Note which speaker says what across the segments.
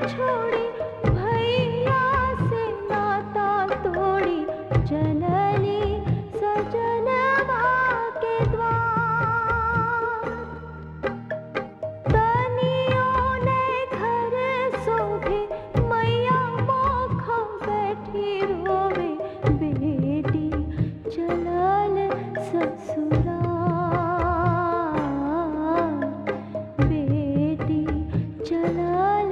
Speaker 1: छोड़ी भैया से नाता तोड़ी चलली सजनवा के द्वार तनियों ने घर सोभे मैया मोखा बैठी रोवे बेटी चलल ससुराल बेटी चलल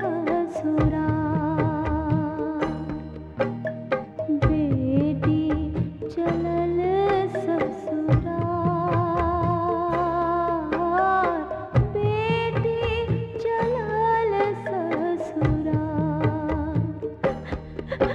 Speaker 1: ससुराल बेटी चलल ससुराल बेटी चलल ससुराल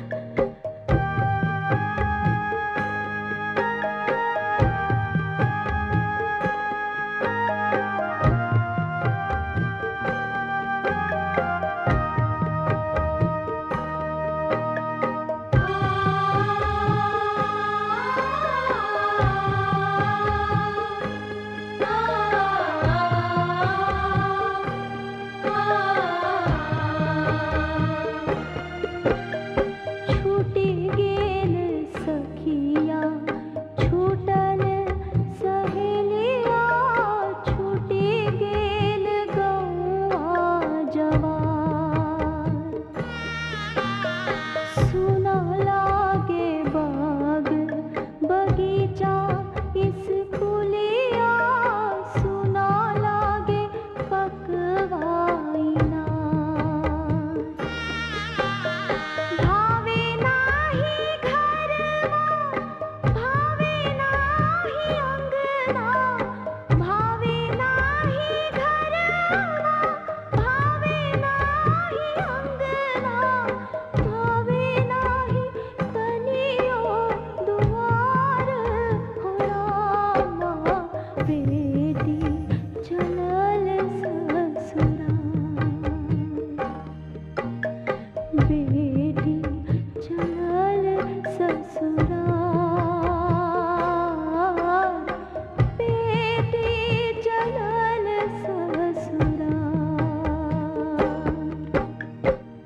Speaker 1: छूटी गेल सखिया छूटल सहेलिया छूटी गेल गौआ जवान सुना लागे बाग बगीचा स्कूलिया सुना लागे पकवाइना भावे नाही घरवा भावे नाही अंगना भावे नाही घरवा भावे नाही अंगना भावे नाही तनियो दुआर हो रामा बेटी चलल ससुराल बेटी चलल ससुराल बेटी चलल ससुराल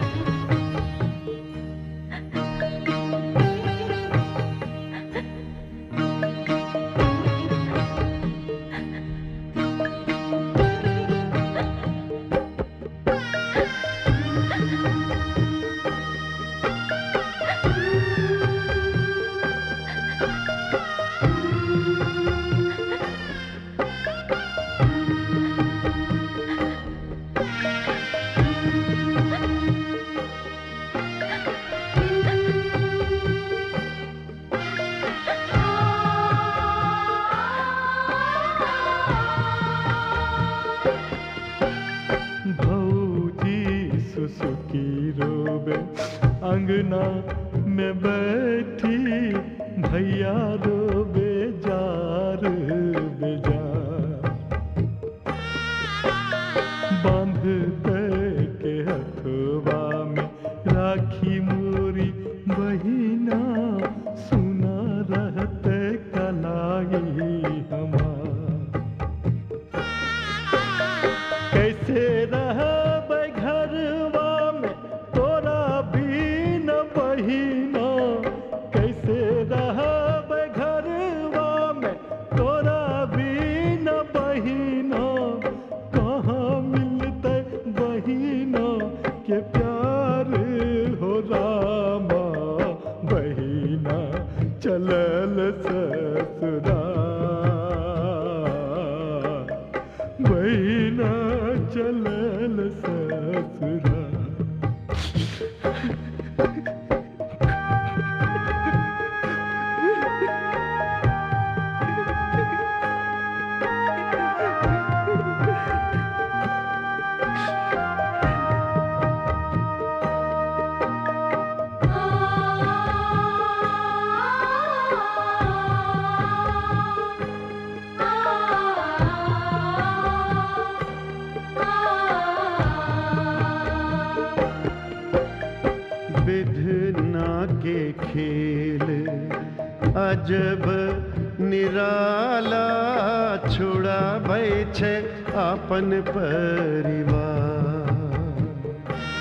Speaker 2: भौजी सुसुकी रोबे अंगना में बैठी भैया रोबे जार बेजार बांध के हथवा में राखी मोरी बहिना सुना रहते कलाई हमार कैसे रहब घरवा में तोरा भी न बहिना कैसे रहब घरवा में तोरा भी न बहिना कहाँ मिलते बहिना के प्यार हो रामा बहिना चलल ससुराल बहिना चलल ससुराल
Speaker 3: विधना के खेल अजब निराला छुड़ाबै छै अपन परिवार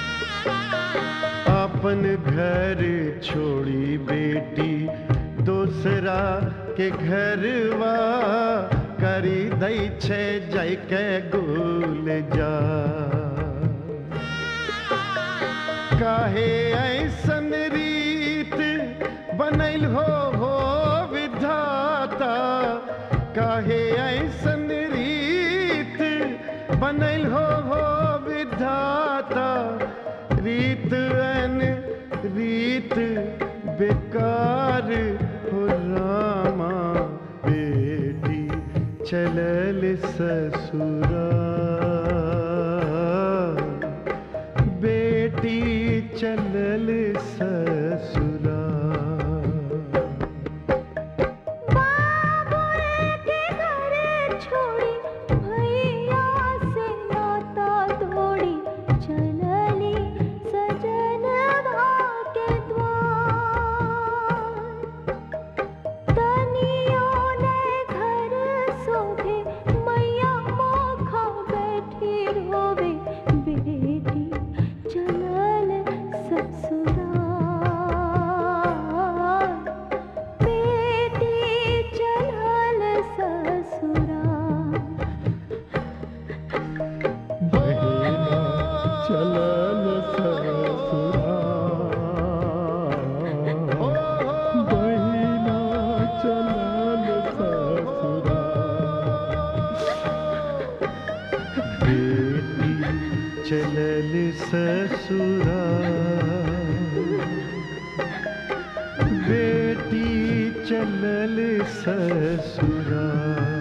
Speaker 3: घर छोड़ी बेटी दूसरा के घरवा करी दै छै जाय के गुल जा काहे ऐसन रीत बनैल हो हो विधाता काहे ऐसन रीत बनैल हो हो विधाता रीत अन रीत बेकार हो रामा बेटी चलल ससुरा बेटी चलल ससुरा
Speaker 1: बाबुल के घर छोड़ी भैया से नाता तोड़ी चलली सजन के द्वार तनियों ने घर सोधे मैया मोखा बैठी रोवे बेटी चलल ससुराल बेटी चलल ससुराल
Speaker 2: बहिना चलल ससुरा बहिना चलल ससुरा
Speaker 3: बेटी चलल ससुरा बेटी चलल ससुरा